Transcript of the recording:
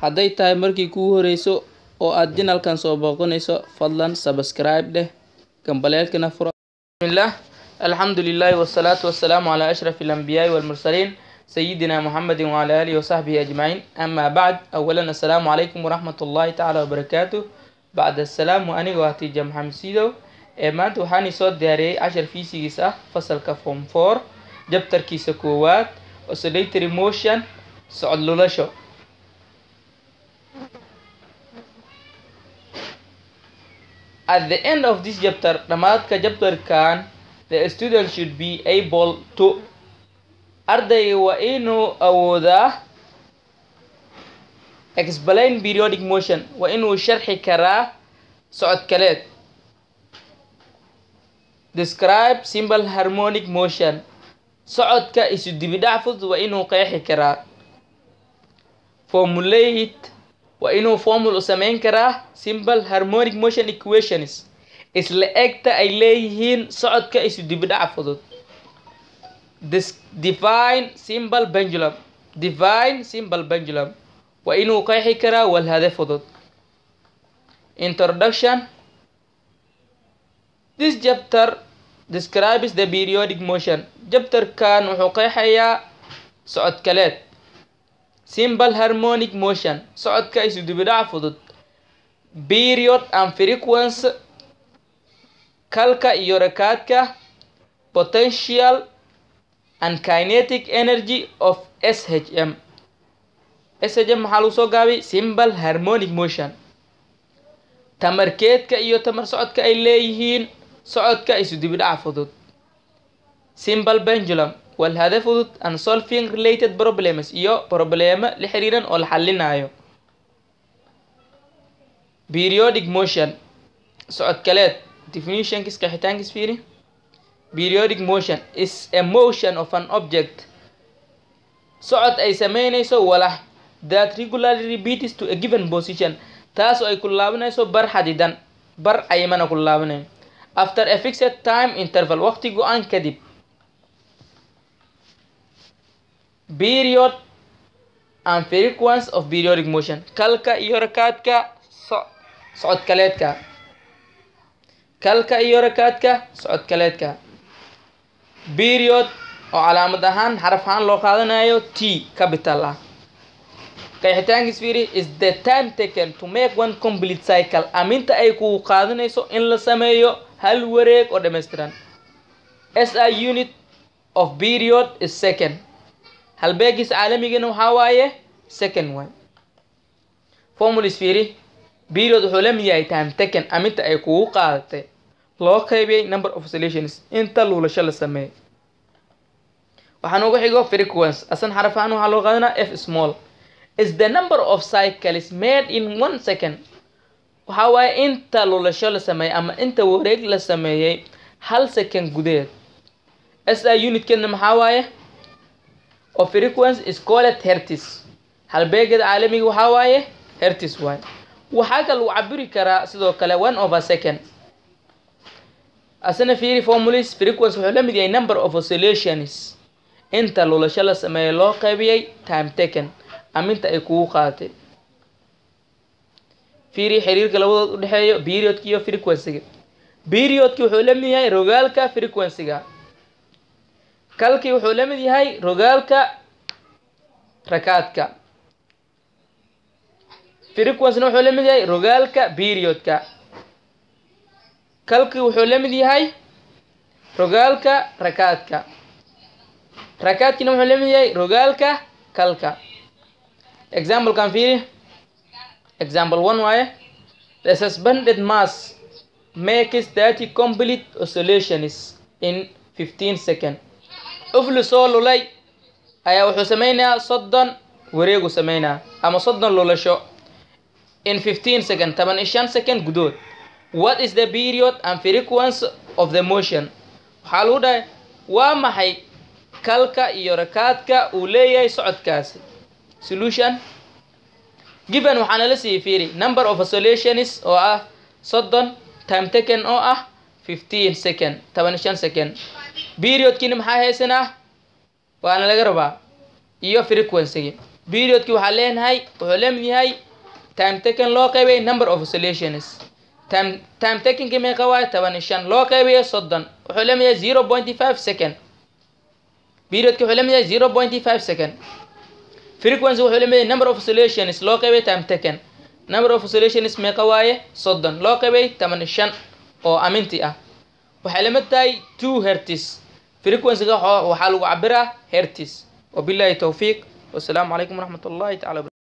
hadday tahay markii kugu horeyso oo aad janalkan soo booqanayso fadlan subscribe dheh gambaleelkana furo bismillah alxamdu lilahi wasalaatu wasalaamu calaa ashraf alambiyaai walmursaliin sayidina muxamedin wacala aalihi wasaxbihi ajmaciin ama bacd awalan assalaamu calaykum waraxmat ullahi tacaala wabarakaatu bacd assalaam aniga waa tiija maxamed siidow ee maanta waxaan soo diyaariyey cashar fiisigiis ah fasalka form four jabtarkiisa koowaad oscillatory motion socod lulasho at the end of this chapter dhamaadka jabtarkan the student should be able to ardayga waa inuu awoodaa explain periodic motion waa inuu sharxi karaa socod kaleed describe simple harmonic motion socodka isu dibidhac fudud waa inuu qeexi karaa formulate waa inuu formul u samayn karaa simple harmonic motion equations isla egta ay leeyihiin socodka isu dibidhac fudud define simple pendulum define simple pendulum waa inuu qeexi karaa walhade fudud introduction this chapter describes the periodic motion jabtarkan wuxuu qeexayaa socod kaleed simple harmonic motion socodka isu dibidhac fudud period and frequency kalka iyo rakaadka potential and kinetic energy of shm shm maxaa lagu soo gaabay simple harmonic motion tamarkeedka iyo tamar socodka ay leeyihiin socodka isu dibidhaca fudud simple pendulum walhade fudud and solving related problems iyo problemo la xiriiran oo la xalinayo periodic motion socod kaleed definitionkis qeexitaankis fiiri periodic motion is a motion of an object socod ay sameynayso walax that regularly repeats to a given position taas oo ay ku laabanayso bar xadidan bar caymana ku laabanayo after a fixed time interval waqti go-aan kadib period and frequency of periodic motion kalka iyo rakaadka socod kaleedka kalka iyo rakaadka socod kaleedka period oo calaamad ahaan xaraf ahaan loo qaadanayo t capital ah qeexitaankis fiiri is the time taken to make one complete cycle aminta ay ku qaadanayso in la sameeyo hal wareeg oo dhammaystiran s i unit of period is second halbeegis caalamigana waxaa waaye second waay formulis fiiri period wuxuu la mid yahay time taken aminta ay kugu qaadatay loo qaybiyay number of oscillations inta luulasho la sameeyo waxaan ugu xigo frequency asan xaraf ahaan waxaa loo qaadanaa f small is the number of cycles made in one second waxaa waaye inta lulasho la sameeyey ama inta wareeg la sameeyey hal second gudaheed s i unitkeedna maxaa waaye oo frequency is called hertis halbeegada caalamiga waxaa waaye hertis waaye waxaa kale lagu cabiri karaa sidoo kale one over second asana fiiri formulis frequency wuxuu la mid yahay number of oscillations inta lulasho la sameeyo loo qaybiyey time taken aminta ay kugu qaadatay fiiri xiriirka labadood u dhexeeyo periodka iyo frequencyga periodki wuxuu la mid yahay rogaalka frequencyga kalkii wuxuu la mid yahay rogaalka rakaadka frequencyna wuxuu la mid yahay rogaalka periodka kalkii wuxuu la mid yahay rogaalka rakaadka rakaadkiina wuxuu la mid yahay rogaalka kalka examplekan fiiri example one waaye the suspended mass makes thirty complete oscillations in fifteen second ufli soo lulay ayaa wuxuu sameynayaa soddon wareegu sameynaya ama soddon lulasho in fifteen second toban iyo shan second gudood what is the period and frequency of the motion waxaa lagu dhahay waa maxay kalka iyo rakaadka uu leeyahay socodkaasi solution given waxaa nala siiyey fiiri number of oscillations oo ah soddon time taken oo ah fifteen second toban iyo shan second periodkiina maxaa haysanaa waana laga rabaa iyo frequency periodki waxaa leenahay wuxuu lamid yahay time taken loo qaybay number of oscillations time time takenki meeqa waayo toban iyo shan loo qaybayo soddon wuxuu lamid yahay zero point five second periodki wuxuu lamid yahay zero point five second frequency wuxuu lamid yahay number of oscillations loo qaybay time taken number of oscillations meeqa waaye soddon loo qaybay toban iyo shan oo aminti ah waxay lamid tahay two hertis frequencyga waxaa lagu cabiraa hertis wabillahi towfiiq wasalaamu calaykum waraxmat ullahi tacala